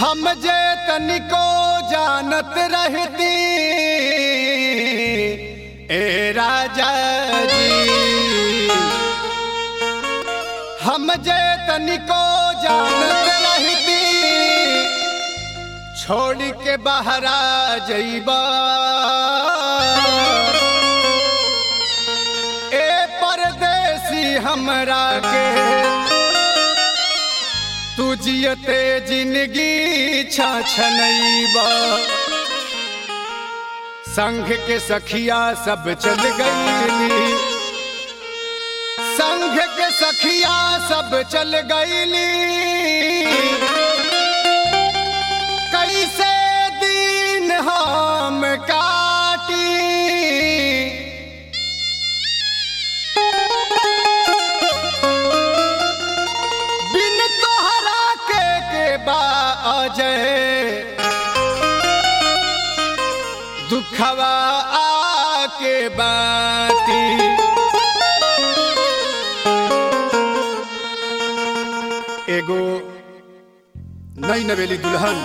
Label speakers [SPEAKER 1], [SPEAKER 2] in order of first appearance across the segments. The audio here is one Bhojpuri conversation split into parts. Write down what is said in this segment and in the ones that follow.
[SPEAKER 1] हम जे तनिको जानत रहती ए राजा जी हम जे तनिको जानत रहती छोड़ के बहरा जइबा ए परदेसी हमरा के तू जियते जिंदगी छनैबा संघ के सखिया सब चल गईली संघ के सखिया सब चल गईली कैसे दिन हम काटी बिन तोहरा के के बाजे दुखवा आके बाटी एगो नई नवेली दुल्हन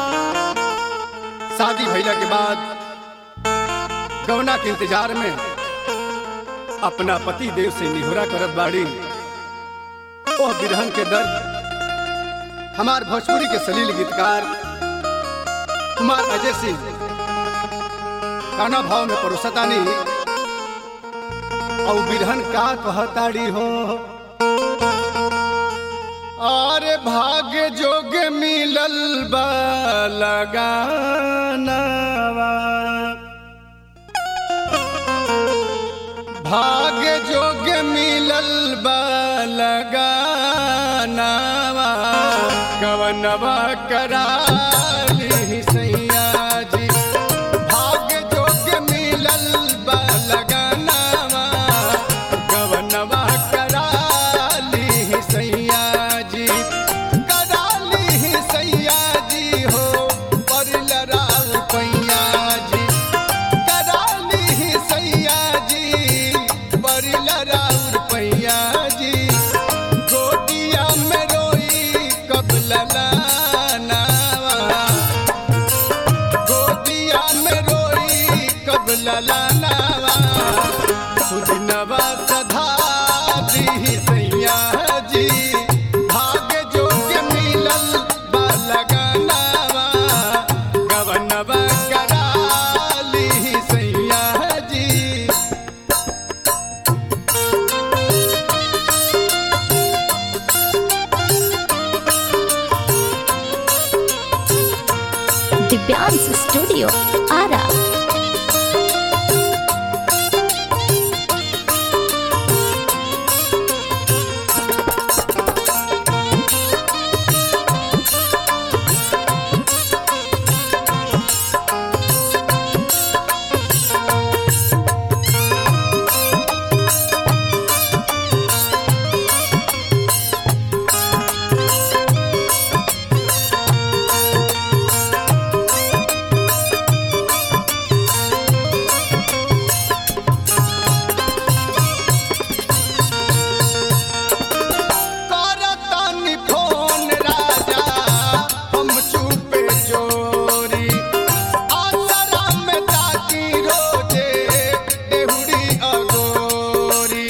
[SPEAKER 1] शादी भइला के बाद गवना के इंतजार में अपना पति देव से निहोरा करत बाड़ी ओह बिरहन के दर्द हमार भोजपुरी के सलील गीतकार कुमार अजय सिंह काना भाव में परोसतानी और बिरहन का कहताड़ी हो और भाग्य जोग मिलल बा लगानवा भाग्य जोग मिलल बा लगानवा कवनवा कराली सैया जी भाग्य जोग मिलल बा लगानवा कवनवा कराली सैया जी कराली सैया जी हो परल राव पैया जी कराली सैया जी परल राउर पैया जी गोदिया में रोई कबल लानावा गोदिया में रोई कबल लानावा सुदिनवा सधा दी सैया जी भाग्य जोग मिलल बा लगानावा गवनवा कराली सैया जी
[SPEAKER 2] दिव्यांश स्टूडियो आरा
[SPEAKER 1] करतनि फोन राजा हम चुपे चोरी आसरा में ताकी रोजे देहुरी अगोरी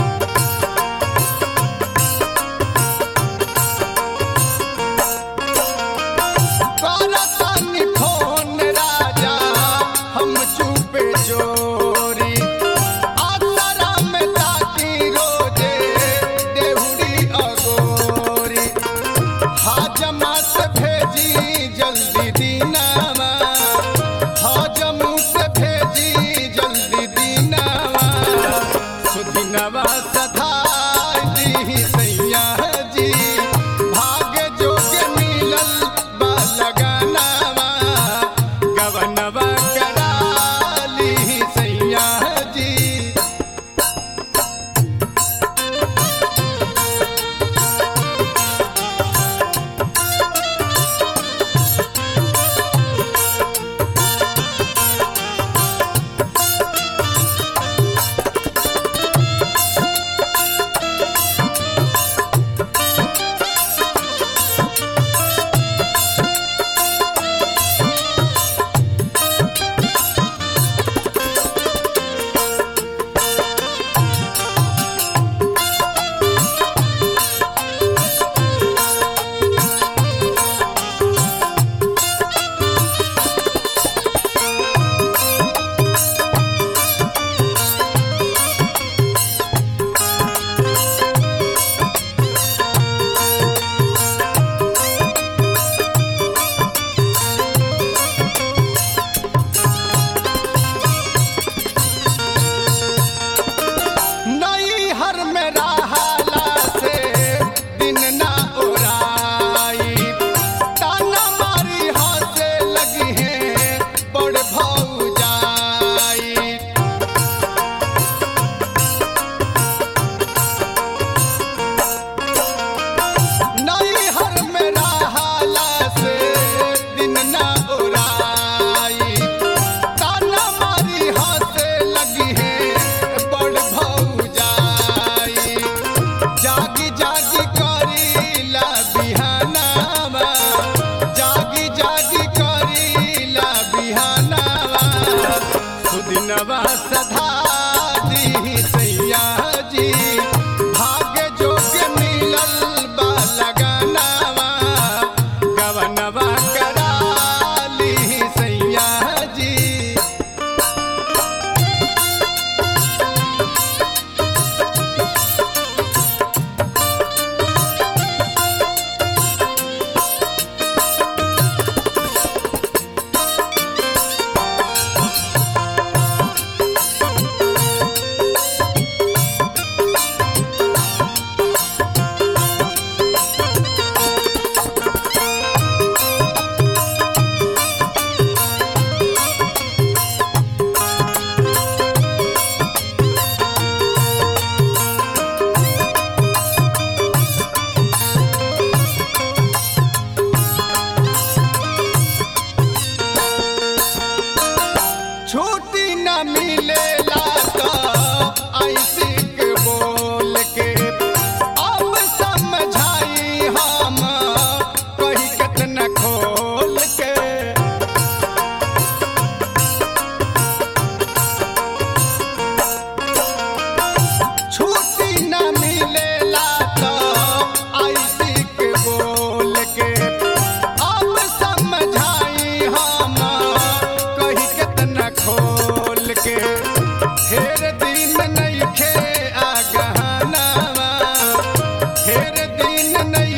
[SPEAKER 1] करतनि फोन राजा हम चुपे चोरी आसरा में ताकी रोजे देहुरी अगोरी हाजमा से भेजी जल्दी दीनावा हाजमू से भेजी जल्दी दीनावा सुदिनवा सधाई दी सैया जी भाग्य जोग मिलल बा लगानावा गवनवा कराली सैया जी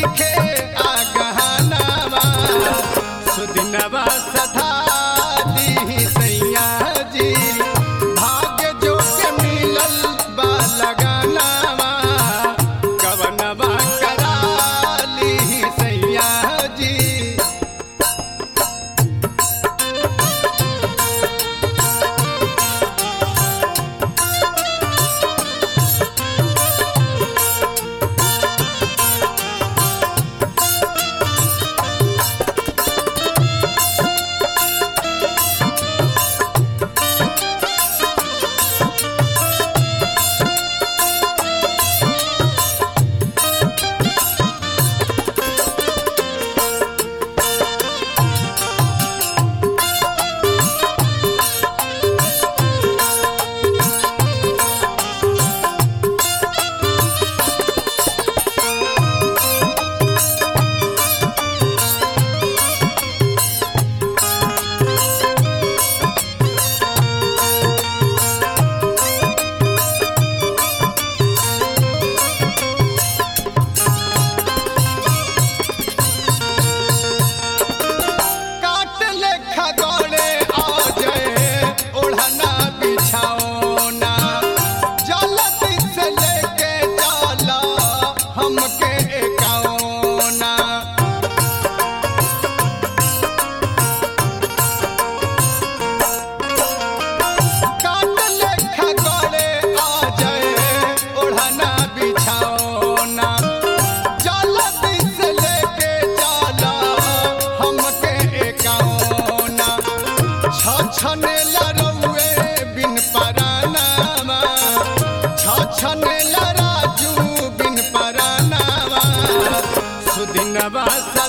[SPEAKER 1] लिखे आ गहनावा सुदिनवा सधा दी सैया जी भाग्य जो के मिलल बा लगानावा कवनवा करा ली सैया जी काट लेखा गड़े आ जाए ओढ़ना बिछाओना जल्दी से लेके चला हमके एकाओना काट लेखा गड़े आ जाए ओढ़ना बिछाओना जल्दी से लेके चला हमके एकाओना छछने लरौए बिन परानामा छछने लराजू बिन परानामा सुदिनवा